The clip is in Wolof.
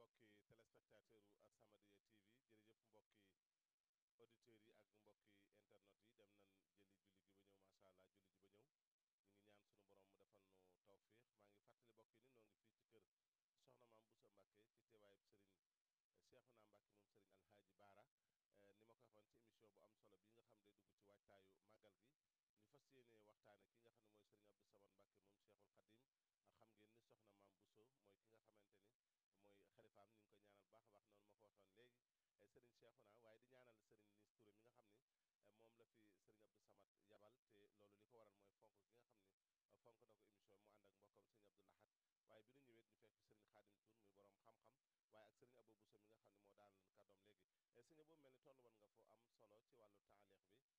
mbokki téléspectateur u As-Samadiyya TV jërëjëf mbokki auditeurs yi ak mbokki internet yi dem nañ jëli julli gi ba ñëw macha allah julli ji ba ñëw ñu ngi ñaan sunu borom mu defal nu tawfiix maa ngi fàttali mbokk yi ni noo ngi fii ci kër soxna maam Bousso Mbacke ci teewaayub sëriñ Cheikhouna Mbacke moom sëriñ Alhaaji Baara ni ma ko waxoon ci émission bu am solo bi nga xam day dugg ci waajtaayu màggal gi ñu fas yéene waxtaane ki nga xam ne mooy sëriñ Abdou Samad Mbacke moom Cheikhul Khadim xam ngeen ni soxna maam Bousso mooy ki nga xamante ni mooy xalifaam ñu ngi koy ñaanal baax a baax noonu ma ko waxoon léegi sëriñ Cheikhouna waaye di ñaanal sëriñ Nis Touré mi nga xam ni moom la fi sëriñ Abdou Samad yabal te loolu li ko waral mooy fonk gi nga xam ni fonk na ko émission bi mu ànd ak mbokkam sëriñ Abdou Lahad waaye bi nu ñëwee ñu fekk fi sëriñ Khadim Tour muy borom xam-xam waaye ak sëriñ Abou Bousso mi nga xam ne moo daan leen kàddoom léegi sëñ boobu mel ni toll woon nga foo am solo ci wàllu taaleex bi